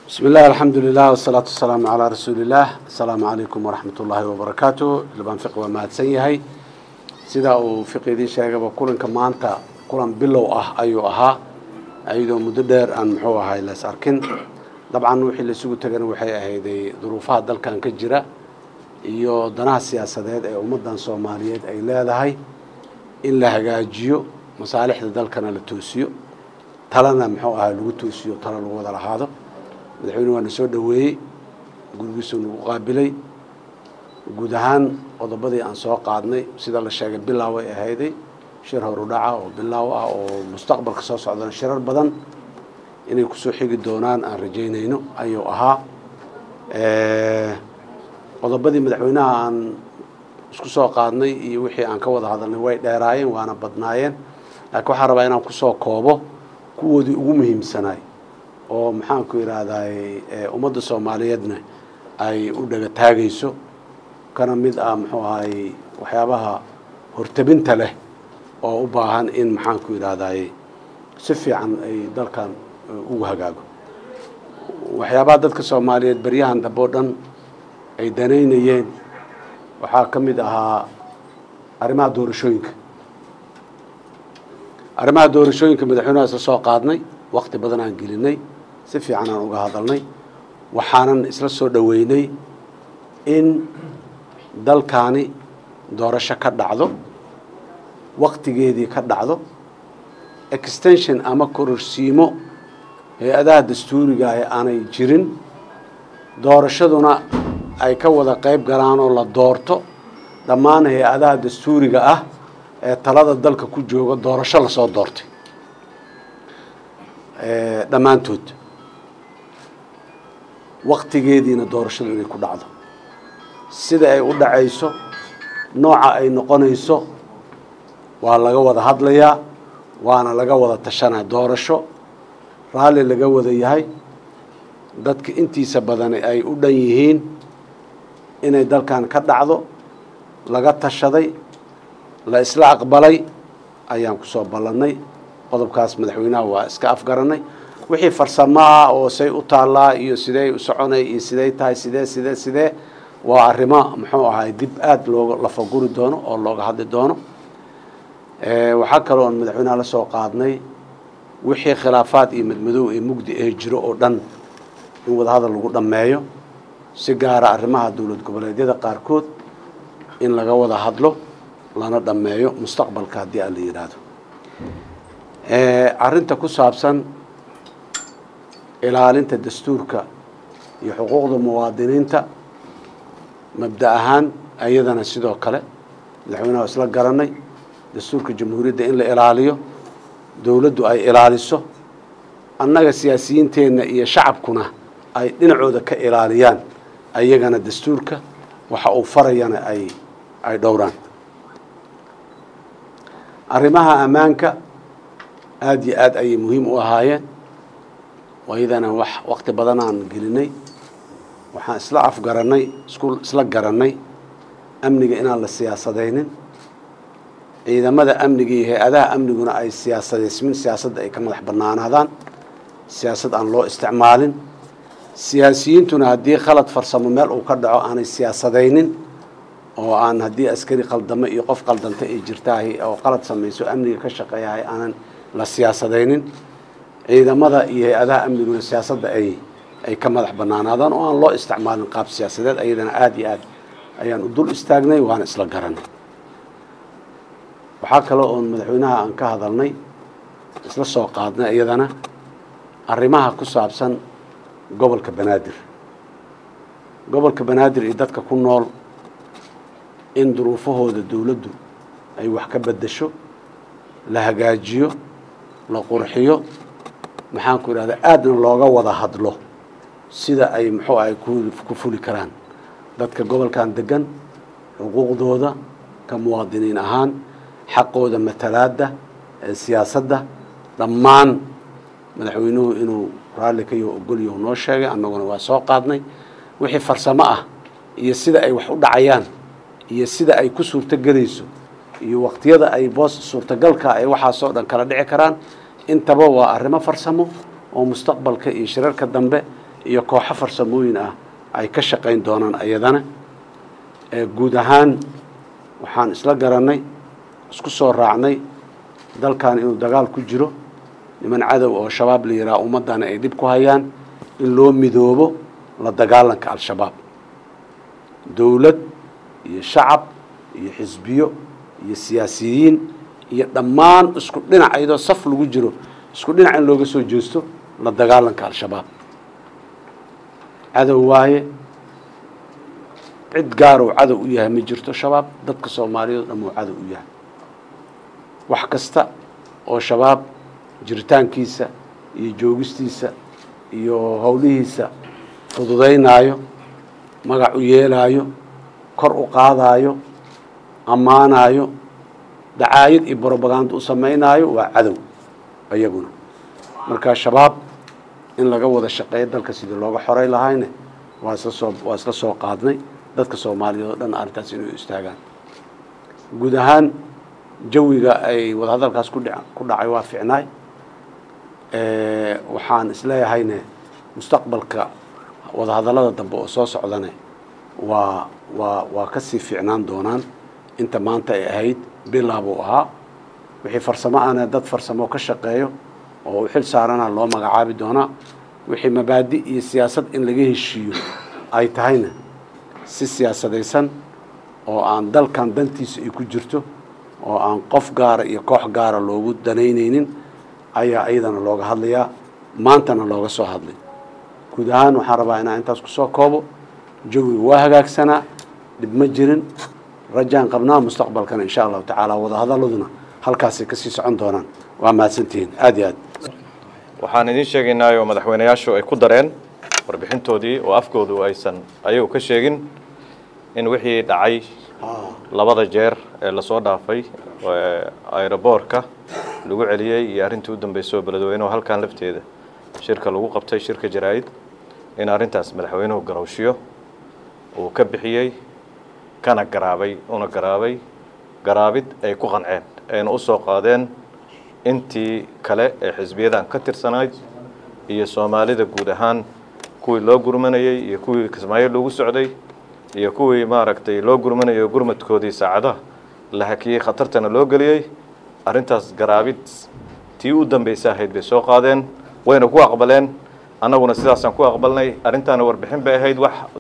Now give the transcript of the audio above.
bismi illah alxamdu lilah wasalaatu wasalaamu calaa rasuuliillah assalaamu calaykum waraxmat ullaahi wabarakaatu ilbaan fiqi waa mahadsan yahay sida uu fiqi idiin sheegaba kulanka maanta kulan bilow ah ayuu ahaa ayadoo muddo dheer aan muxuu ahay las arkin dabcan wixii laisugu tegana waxay ahayday duruufaha dalkan ka jira iyo danaha siyaasadeed ee ummaddan soomaaliyeed ay leedahay in la hagaajiyo masaalixda dalkana la toosiyo talana muxuu ahay lagu toosiyo talo lagu wada lahaado madaxweyne waa na soo dhoweeyey gurigiisuu nagu qaabilay guud ahaan qodobadii aan soo qaadnay sida la sheegay bilaaw ay ahayday shir horudhaca oo bilaaw ah oo mustaqbalka soo socdana shirar badan inay kusoo xigi doonaan aan rajaynayno ayuu ahaa qodobadii madaxweynaha aan isku soo qaadnay iyo wixii aan ka wada hadalnay way dheeraayeen waana badnaayeen laakiin waxaan rabaa inaan kusoo koobo kuwoodii ugu muhiimsanaay oo maxaanku yidhaahday ummadda soomaaliyeedna ay u dhaga taagayso kana mid ah muxuu ahay waxyaabaha hortabinta leh oo u baahan in maxaanku yidhaahday si fiican ay dalkan ugu hagaago waxyaabaha dadka soomaaliyeed beryahan dambe o dhan ay danaynayeen waxaa ka mid ahaa arrimaha doorashooyinka arrimaha doorashooyinka madaxweynaha isla soo qaadnay wakti badan aan gelinay si fiican aan uga hadalnay waxaanan isla soo dhoweynay in dalkaani doorasho ka dhacdo waktigeedii ka dhacdo extension ama kororsiimo hay-adaha dastuuriga ah aanay jirin doorashaduna ay ka wada qayb galaan oo la doorto dhammaan hay-adaha dastuuriga ah ee talada dalka ku jooga doorasho lasoo doortay dhammaantood waktigeediina doorashadu inay ku dhacdo sida ay u dhacayso nooca ay noqonayso waa laga wada hadlayaa waana laga wada tashanaa doorasho raalli laga wada yahay dadka intiisa badan ay u dhan yihiin inay dalkan ka dhacdo laga tashaday la isla aqbalay ayaan kusoo ballannay qodobkaas madaxweynaha waa iska afgaranay wixii farsamo ah oo say u taallaa iyo sidey u soconay iyo sidey tahay sidee sidee sidee waa arrimo muxuu ahay dib aada looga lafaguri doono oo looga hadli doono waxaa kaloo on madaxweynaha la soo qaadnay wixii khilaafaad iyo madmadow ee mugdi ee jiro oo dhan in wadahadal lagu dhammeeyo si gaara arrimaha dowlad goboleedyada qaarkood in laga wada hadlo lana dhammeeyo mustaqbalka haddii aan la yidhaahdo arrinta ku saabsan ilaalinta dastuurka iyo xuquuqda muwaadiniinta mabda ahaan ayadana sidoo kale madaxweynaha isla garanay dastuurka jamhuuriyadda in la ilaaliyo dowladdu ay ilaaliso annaga siyaasiyiinteenna iyo shacabkuna ay dhinacooda ka ilaaliyaan ayagana dastuurka waxa uu farayana ay ay dhowraan arrimaha ammaanka aada iyo aad ayay muhiim u ahaayeen waydana wax wakti badan aan gelinay waxaan isla afgarannay isku isla garannay amniga inaan la siyaasadaynin ciidamada amniga iyo hay-adaha amniguna ay siyaasadaysmin siyaasadda ay ka madax bannaanaadaan siyaasad aan loo isticmaalin siyaasiyiintuna haddii khalad farsamo meel uu ka dhaco aanay siyaasadaynin oo aan haddii askari qaldamo iyo qof qaldanta ay jirtaahay oo qalad samayso amniga ka shaqeeyahay aanan la siyaasadaynin ciidamada iyo hay-adaha amniguna siyaasadda ay ay ka madax bannaanaadaan oo aan loo isticmaalin qaab siyaasadeed ayadana aada iyo aad ayaan u dul istaagnay waana isla garanay waxaa kale oon madaxweynaha aan ka hadalnay isla soo qaadnay iyadana arrimaha ku saabsan gobolka banaadir gobolka banaadir iyo dadka ku nool in duruufahooda dowladdu ay wax ka beddesho la hagaajiyo la qurxiyo maxaanku idhahda aadna looga wada hadlo sida ay muxuu ahay ku fuli karaan dadka gobolkan degan xuquuqdooda ka muwaadiniin ahaan xaqooda matalaadda ee siyaasadda dhammaan madaxweynuhu inuu raalli ka yaho ogolyahu noo sheegay annaguna waa soo qaadnay wixii farsamo ah iyo sida ay wax u dhacayaan iyo sida ay ku suurtogelayso iyo waqtiyada ay boos suurtagalka ay waxaasoo dhan kala dhici karaan intaba waa arrimo farsamo oo mustaqbalka iyo shirarka dambe iyo kooxo farsamooyin ah ay ka shaqayn doonaan ayadana guud ahaan waxaan isla garannay isku soo raacnay dalkan inuu dagaal ku jiro niman cadow oo shabaab la yidhaha ummaddana ay dhib ku hayaan in loo midoobo la dagaalanka al-shabaab dowlad iyo shacab iyo xisbiyo iyo siyaasiyiin iyo dhammaan isku dhinac iyadoo saf lagu jiro isku dhinac in looga soo jeesto la dagaalanka al-shabaab cadow waaye cid gaaruu cadow u yahay ma jirto shabaab dadka soomaaliyeed o dhan uu cadow u yahay wax kasta oo shabaab jiritaankiisa iyo joogistiisa iyo howlihiisa fududaynaayo magac u yeelaayo kor u qaadaayo ammaanaayo dacaayad iyo brobaganda u samaynaayo waa cadow iyaguna marka shabaab in laga wada shaqeeyo dalka sidii looga xoray lahayne waa isla soo waa isla soo qaadnay dadka soomaaliyeed oo dhan arrintaas inay istaagaan guud ahaan jawiga ay wadahadalkaas ku dha ku dhacay waa ficnaay waxaan isleeyahayne mustaqbalka wadahadallada dambe oo soo socdane waa waa waa kasii fiicnaan doonaan inta maanta ay ahayd bilaabuu ahaa wixii farsamo ana dad farsamo ka shaqeeyo oo u xil saarana loo magacaabi doonaa wixii mabaadi iyo siyaasad in laga heshiiyo ay tahayna si siyaasadaysan oo aan dalkan dantiisa ay ku jirto oo aan qof gaara iyo koox gaara loogu danaynaynin ayaa iyadana looga hadlayaa maantana looga soo hadlay guud ahaan waxaan rabaa inaan intaas kusoo koobo jawiga waa hagaagsanaa dhib ma jirin rajaan qabnaa mustaqbalkana insha allahu tacaala wadahadaladuna halkaasay kasii socon doonaan waa mahadsantihiin aada iyo aad waxaan idiin sheegaynaa oo madaxweyneyaashu ay ku dareen warbixintoodii oo afkoodu aysan ayagu ka sheegin in wixii dhacay labada jeer ee lasoo dhaafay aeroboorka lagu celiyey iyo arrintii u dambeysay oo beledweynuhu halkan lafteeda shirka lagu qabtay shirka jaraa'id in arrintaas madaxweynuhu garowshiyo uu ka bixiyey kana garaabay una garaabay garaabid ay ku qanceen ayna u soo qaadeen intii kale ee xisbiyadan ka tirsanayd iyo soomaalida guud ahaan kuwii loo gurmanayey iyo kuwii kismaayo loogu socday iyo kuwii maaragtay loo gurmanayo gurmadkoodii saacadaha la hakiyey khatartana loo geliyey arrintaas garaabid tii u dambaysa ahayd bay soo qaadeen wayna ku aqbaleen annaguna sidaasaan ku aqbalnay arrintaana warbixin bay ahayd wax